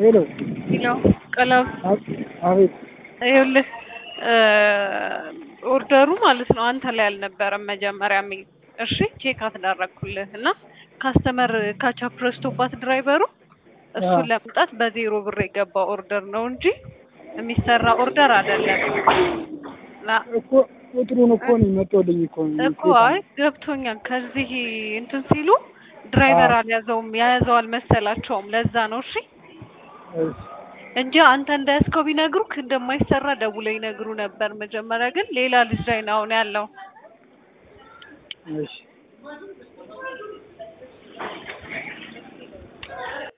ሄሎ ያው ቀለም አቤት ይኸውልህ ኦርደሩ ማለት ነው አንተ ላይ አልነበረም መጀመሪያ ሚ እሺ ቼክ አስደረግኩልህ እና ካስተመር ካቻፕ ረስቶባት ድራይቨሩ እሱን ለመምጣት በዜሮ ብር የገባ ኦርደር ነው እንጂ የሚሰራ ኦርደር አይደለም። ላ- እኮ ቁጥሩን እኮ ነው መጥቶልኝ እኮ ነው። እኮ አይ ገብቶኛል። ከዚህ እንትን ሲሉ ድራይቨር አልያዘውም የያዘው አልመሰላቸውም። ለዛ ነው እሺ እሺ፣ እንጂ አንተ እንዳያዝከው ቢነግሩክ እንደማይሰራ ደውለው ይነግሩ ነበር። መጀመሪያ ግን ሌላ ልጅ ላይ ነው አሁን ያለው። እሺ